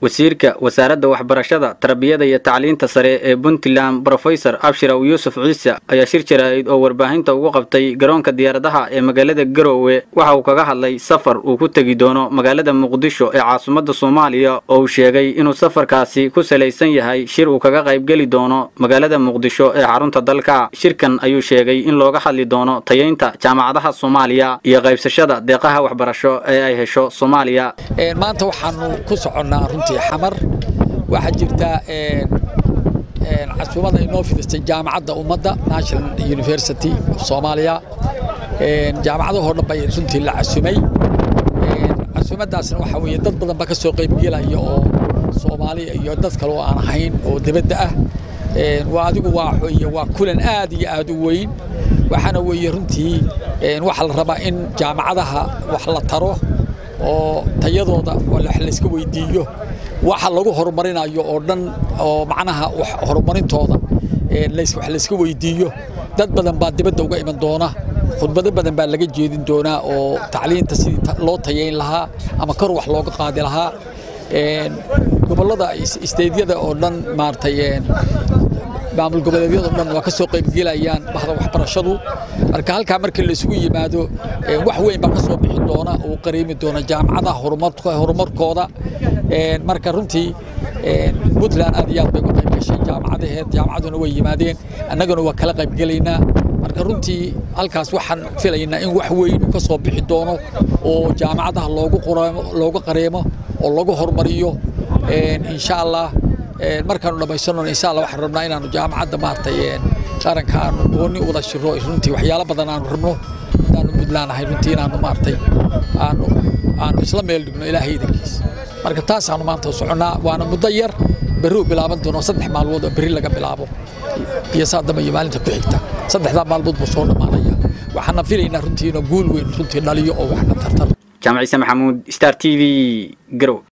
wasiirka wasaaradda waxbarashada tarbiyada iyo tacliinta sare ee puntland brofesor abshiraw yuusuf ciise ayaa shir jaraa'id oo warbaahinta ugu qabtay garoonka diyaaradaha ee magaalada garoowe waxa uu kaga hadlay safar uu ku tegi doono magaalada muqdisho ee caasimadda soomaaliya oo uu sheegay inuu safarkaasi ku salaysan yahay shir uu kaga qaybgeli doono magaalada muqdisho ee xarunta dalka shirkan ayuu sheegay in looga hadli doono tayaynta jaamacadaha soomaaliya iyo qaybsashada deeqaha waxbarasho ee ay hesho soomaaliya maanta waxaanu ku soconnaa runtii xamar waxaa jirta casuumada inoo fidistay jaamacadda ummadda national university of soomaaliya jaamacadahoo dhan bay runtii la casumay casuumadaasna waxaa weeye dad badan baa ka soo qaybgelaya oo soomaaliya iyo dad kale oo aan ahayn oo dibadda ah waa adigu waa weeye waa kulan aad iyo aad u weyn waxaana weeye runtii waxaa la rabaa in jaamacadaha wax la taro oo tayadooda wax layska weydiiyo waxa lagu horumarinayo oo dhan oo macnaha horumarintooda wax layska weydiiyo dad badan baa dibadda uga iman doona khudbado badan baa laga jeedin doonaa oo tacliinta sidii loo tayayn lahaa ama kor wax looga qaadi lahaa gobollada isteedyada oo dhan maaragtay maamul goboleedyada o dhan waa ka soo qaybgelayaan bahda waxbarashadu marka halkaa marka la isugu yimaado wax weyn baa ka soo bixi doona oo qareemi doona jaamacadaha horumarkooda marka runtii puntland aad iyo aad bay uga qayb gashay jaamacadaheed jaamacaduna way yimaadeen annaguna waa kala qaybgelaynaa marka runtii halkaas waxaan filaynaa in wax weyn uu ka soo bixi doono oo jaamacadaha loogu qareemo oo lagu horumariyo insha allah markaanu dhammaysanona insha allah waxaan rabnaa inaanu jaamacadda maaragtay qaranka aanu gooni wada shiro runtii waxyaalo badan aanu rabno haddaanu puntland ahay runtii inaanu maaragtay aanu aanu isla meel dhigno ilaahay idankiis marka taasaanu maanta soconnaa waana muddo yar berri u bilaaban doono saddex maalmood oo berri laga bilaabo iyo saa dambe iyo maalinta ku xigta saddexdaa maalmood buu soo dhammaanaya waxaana filaynaa runtii inuu guul weyn runtii dhaliyo oo waxna tartar jaamac ciise maxamuud star t v garow